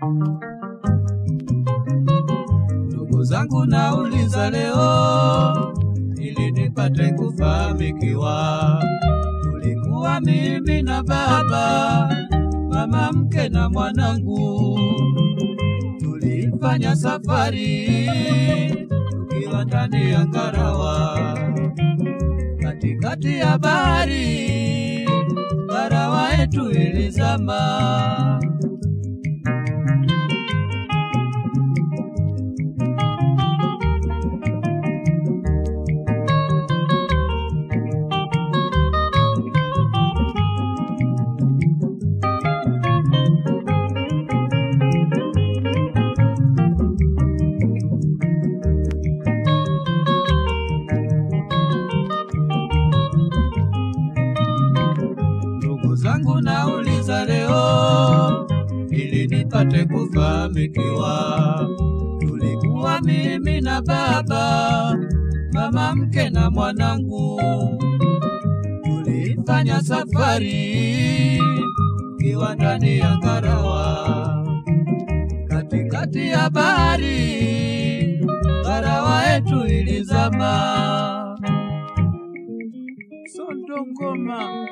Ndugu zangu nauliza leo, ili nipate kufahamikiwa. Tulikuwa mimi na baba, mama mke na mwanangu, tulifanya safari tukiwa ndani ya ngarawa, katikati ya bahari, ngarawa yetu ilizama. Ndugu zangu nauliza leo, ili nipate kufahamikiwa. Tulikuwa mimi na baba, mama mke na mwanangu, tulifanya safari kiwa ndani ya ngarawa, katikati ya bahari, ngarawa yetu ilizama. Sondongoma.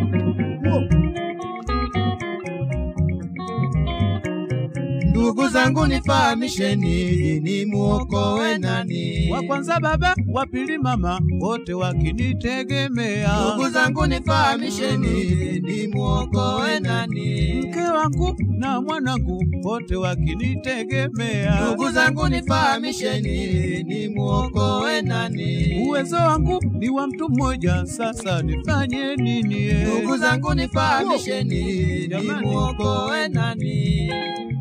Ndugu zangu nifahamisheni, ni muokoe nani? wa kwanza baba, wa pili mama, wote wakinitegemea. Ndugu zangu nifahamisheni, ni muokoe nani? mke wangu na mwanangu, wote wakinitegemea. Ndugu zangu nifahamisheni, ni muokoe nani? uwezo wangu ni wa mtu mmoja, sasa nifanye nini? eh? Ndugu zangu nifahamisheni, ni Jamani. muokoe nani?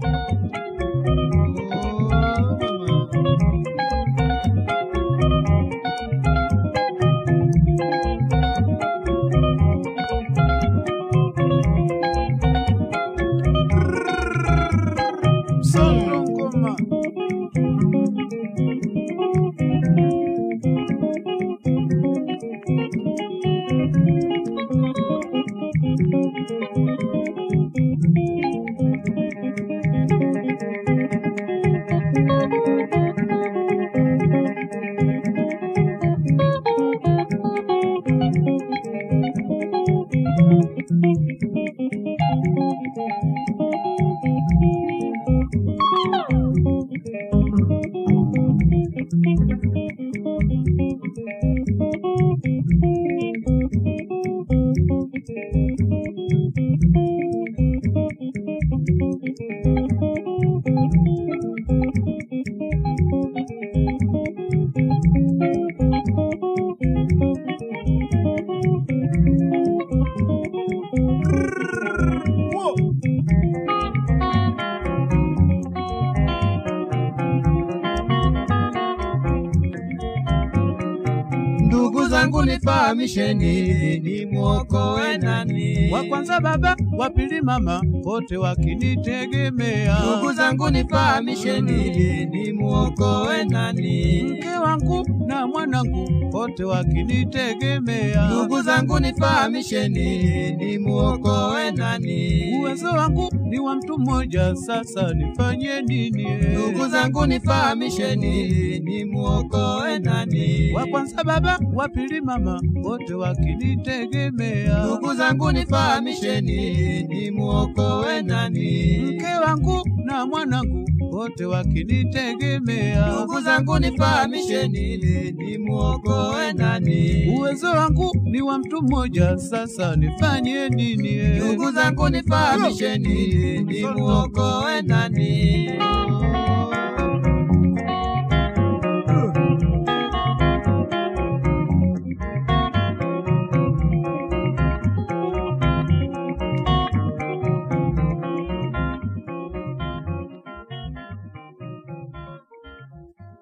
Sondongoma. Ndugu zangu nifahamisheni, ni muokoe nani? wa kwanza baba, wa pili mama, wote wakinitegemea. Ndugu zangu nifahamisheni, ni muokoe nani? mke wangu na mwanangu, wote wakinitegemea. Ndugu zangu nifahamisheni, ni muokoe nani? uwezo wangu ni wa mtu mmoja, sasa nifanye nini? eh? Ndugu zangu nifahamisheni, ni muokoe nani? wa kwanza baba, wa pili mama, wote wakinitegemea. Ndugu zangu nifahamisheni, ni muokoe nani? mke wangu na mwanangu, wote wakinitegemea. Ndugu zangu nifahamisheni, ni muokoe nani? uwezo wangu ni wa mtu mmoja, sasa nifanye nini? eh? Ndugu zangu nifahamisheni, ni muokoe nani?